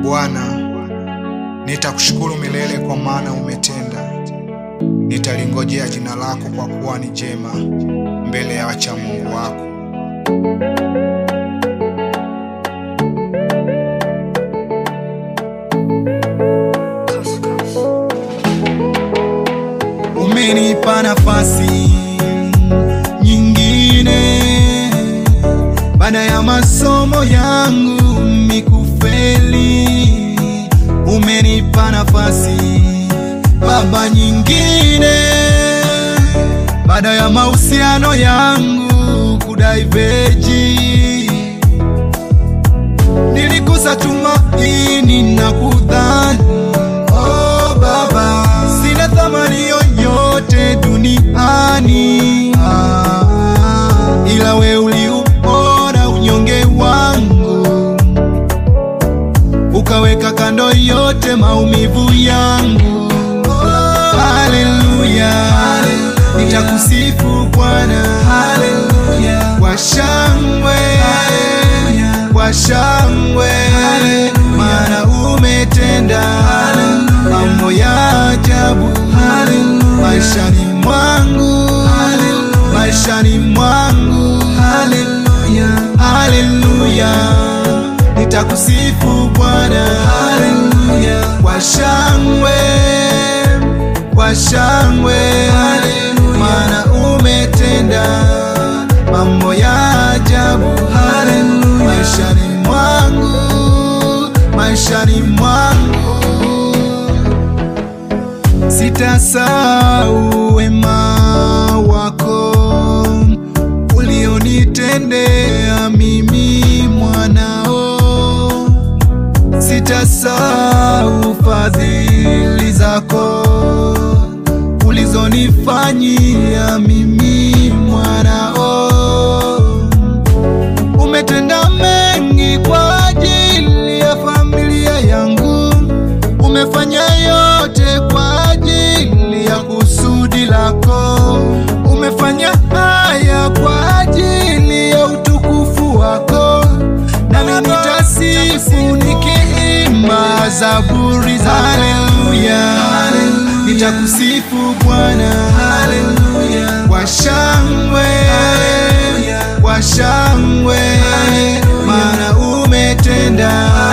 Bwana, nitakushukuru milele kwa maana umetenda. Nitalingojea jina lako kwa kuwa ni jema mbele ya wacha Mungu wako. Umenipa nafasi nyingine baada ya masomo yangu mikufeli. Umenipa nafasi Baba nyingine baada ya mahusiano yangu kudaiveji. Nilikosa tumaini na kudhani oh, Baba sina thamani yoyote duniani ah, ila we uliuona unyonge wangu ukaweka kando yote maumivu yangu. Oh, haleluya, nitakusifu Bwana kwa shangwe, kwa shangwe, maana umetenda mambo ya ajabu maishani mwangu, maishani mwangu. Haleluya, nitakusifu Bwana kwa shangwe, kwa shangwe, maana umetenda mambo ya ajabu maishani mwangu, maishani mwangu. Sitasahau wema wako ulionitendea mimi mwanao, sitasahau fadhili zako ulizonifanyia mimi mwanao. Umetenda mengi kwa ajili ya familia yangu, umefanya yote kwa ajili ya kusudi lako, umefanya haya kwa ajili ya utukufu wako, nami nitasifu nikiimba zaburi za haleluya, nitakusifu Bwana kwa shangwe, kwa shangwe, maana umetenda